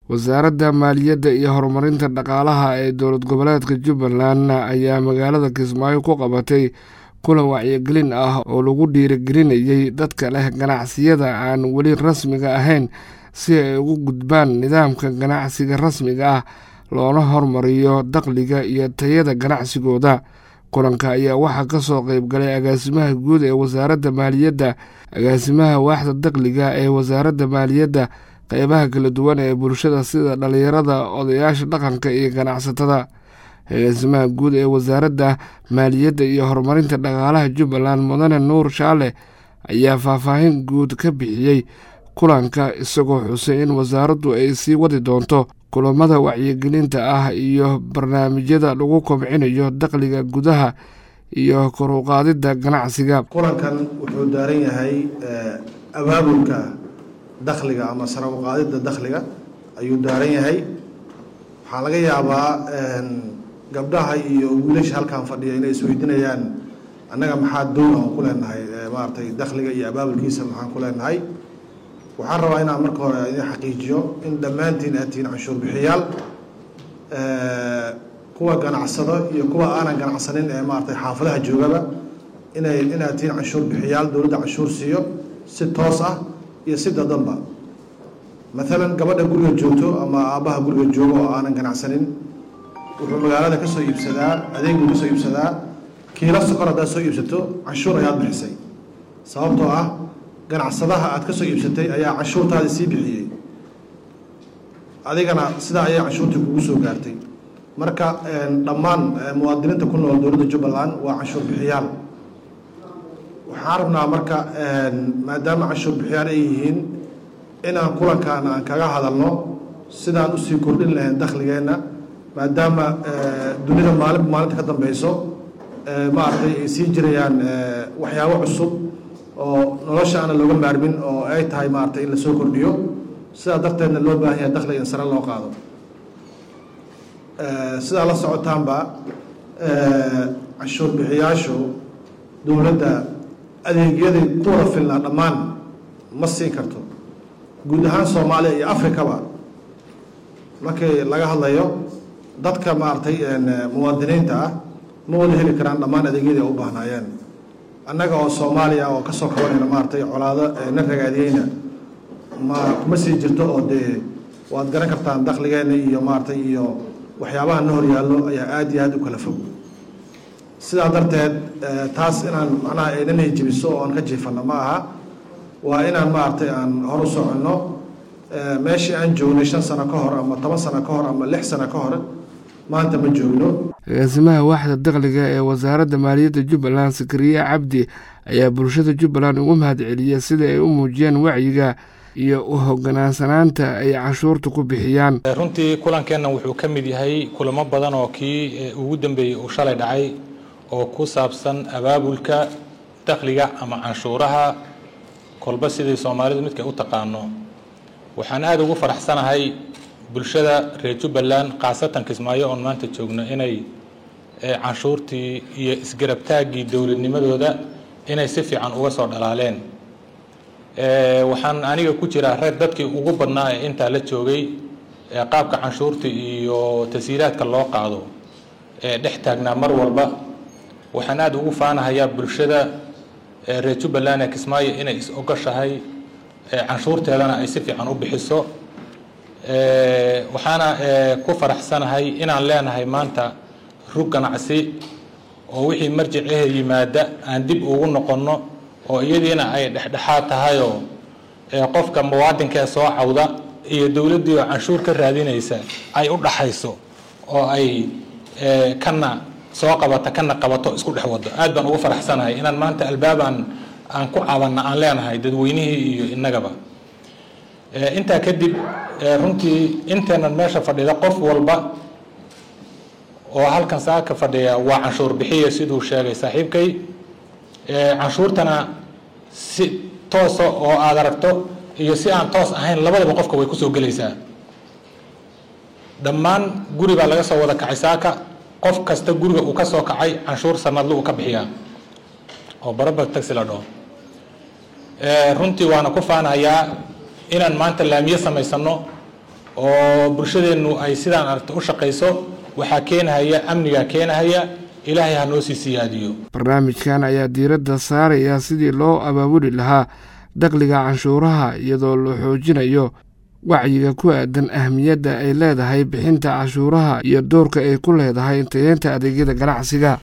wasaaradda maaliyadda iyo horumarinta dhaqaalaha ee dowlad goboleedka jubbaland ayaa magaalada kismaayo ku qabatay kulan wacyigelin ah oo lagu dhiirigelinayay dadka leh ganacsiyada aan weli rasmiga ahayn si ay ugu gudbaan nidaamka ganacsiga rasmiga ah loona hormariyo dakhliga iyo tayada ganacsigooda kulanka ayaa waxaa ka soo qeyb galay agaasimaha guud ee wasaaradda maaliyadda agaasimaha waaxda dakhliga ee wasaaradda maaliyadda qeybaha kala duwan ee bulshada sida dhalinyarada odayaasha dhaqanka iyo ganacsatada agaasimaha guud ee wasaaradda maaliyadda iyo horumarinta dhaqaalaha jubbaland mudane nuur shaale ayaa faahfaahin guud ka bixiyey kulanka isagoo xusay in wasaaraddu ay sii wadi doonto kulamada wacyigelinta ah iyo barnaamijyada lagu kobcinayo dakhliga gudaha iyo kor u qaadidda ganacsiga kulankan wuxuu daaran yahay abaabulka dakhliga ama sare u qaadidda dakhliga ayuu daaran yahay waxaa laga yaabaa gabdhaha iyo wiilasha halkan fadhiya inay isweydiinayaan annaga maxaa doon aan ku leenahay maaragtay dakhliga iyo abaabulkiisa maxaan ku leenahay waxaan rabaa inaan marka hore idin xaqiijiyo in dhammaantiin aad tihiin canshuur bixiyaal kuwa ganacsado iyo kuwa aanan ganacsanin ee maaragtay xaafadaha joogaba inay inaad tihiin canshuur bixiyaal dowladda canshuur siiyo si toos ah iyo si dadanba maalan gabadha guriga joogto ama aabbaha guriga joogo oo aanan ganacsanin wuxuu magaalada ka soo iibsadaa adeeguu ka soo iibsadaa kiilo sokor haddaad soo iibsato canshuur ayaad bixisay sababtoo ah ganacsadaha aad ka soo iibsatay ayaa canshuurtaadi sii bixiyey adigana sidaa ayay canshuurtii kugu soo gaartay marka dhammaan muwaadiniinta ku nool dowladda jubbaland waa canshuur bixiyaal waxaan rabnaa marka maadaama canshuur bixiyaal ay yihiin inaan kulankan aan kaga hadalno sidaan usii kordhin lahayn dakhligeenna maadaama dunida maalinba maalinta ka dambeyso maaragtay ay sii jirayaan waxyaabo cusub oo nolosha aana looga maarmin oo ay tahay maaragtay in lasoo kordhiyo sidaa darteedna loo baahan yahay dakhliga in sare loo qaado sidaa la socotaanba canshuur bixiyaashu dowladda adeegyadii ku wada filnaa dhammaan ma siin karto guud ahaan soomaaliya iyo afrikaba markii laga hadlayo dadka maaragtay muwaadiniinta ah ma wada heli karaan dhammaan adeegyadii ay u baahnaayeen annaga oo soomaaliya oo kasoo kabanayna maaragtay colaado na ragaadiyeyna ma kuma sii jirto oo dee waad garan kartaan dakhligeenna iyo maaragtay iyo waxyaabaha na horyaallo ayaa aada iyo aada u kala fog sidaa darteed taas inaan macnaha aynana hijibiso oo aan ka jiifanno ma aha waa inaan maaragtay aan hor u soconno meeshii aan joognay shan sano ka hor ama toban sano ka hor ama lix sano ka hor maanta ma joogno agaasimaha waaxda dakhliga ee wasaaradda maaliyadda jubbaland sakariye cabdi ayaa bulshada jubbaland ugu mahadceliyay sida ay u muujiyeen wacyiga iyo u hoggaansanaanta ay canshuurta ku bixiyaan runtii kulankeenna wuxuu ka mid yahay kulamo badan oo kii ugu dambeeyey uu shalay dhacay oo ku saabsan abaabulka dakhliga ama canshuuraha kolba sidii soomaalidu midkay u taqaano waxaan aada ugu faraxsanahay bulshada reer jubbaland khaasatan kismaayo oon maanta joogno inay canshuurtii iyo isgarabtaaggii dowladnimadooda inay si fiican uga soo dhalaaleen waxaan aniga ku jiraa reer dadkii ugu badnaa ee intaa la joogay qaabka canshuurta iyo tasiiraadka loo qaado ee dhex taagnaa mar walba waxaan aada ugu faanahayaa bulshada reer jubbaland ee kismaayo inay is ogoshahay canshuurteedana ay si fiican u bixiso waxaana ku faraxsanahay inaan leenahay maanta rug ganacsi oo wixii marjicehe yimaada aan dib ugu noqonno oo iyadiina ay dhexdhexaad tahayoo qofka muwaadinkaee soo cawda iyo dowladdii oo canshuur ka raadinaysa ay u dhaxayso oo ay kana soo qabata kana qabato isku dhex wado aad baan ugu faraxsanahay inaan maanta albaabaan aan ku cabanna aan leenahay dadweynihii iyo innagaba intaa kadib runtii inteenan meesha fadhida qof walba oo halkan saaka fadhiya waa canshuur bixiya siduu sheegay saaxiibkay canshuurtana si toosa oo aada aragto iyo si aan toos ahayn labadaba qofka way kusoo gelaysaa dhammaan guri baa laga soo wada kacay saaka qof kasta guriga uu ka soo kacay canshuur sanadle uu ka bixiyaa oo baraba taxi la dhaho runtii waana ku faanayaa inaan maanta laamiye samaysano oo bulshadeennu ay sidaan aragta u shaqayso waxaa keenahaya amnigaa keenahaya ilaahay ha noo sii siyaadiyo barnaamijkan ayaa diiradda saaraya sidii loo abaabuli lahaa dakhliga canshuuraha iyadoo la xoojinayo wacyiga ku aadan ahmiyadda ay leedahay bixinta cashuuraha iyo doorka ay ku leedahay tayeenta adeegyada ganacsiga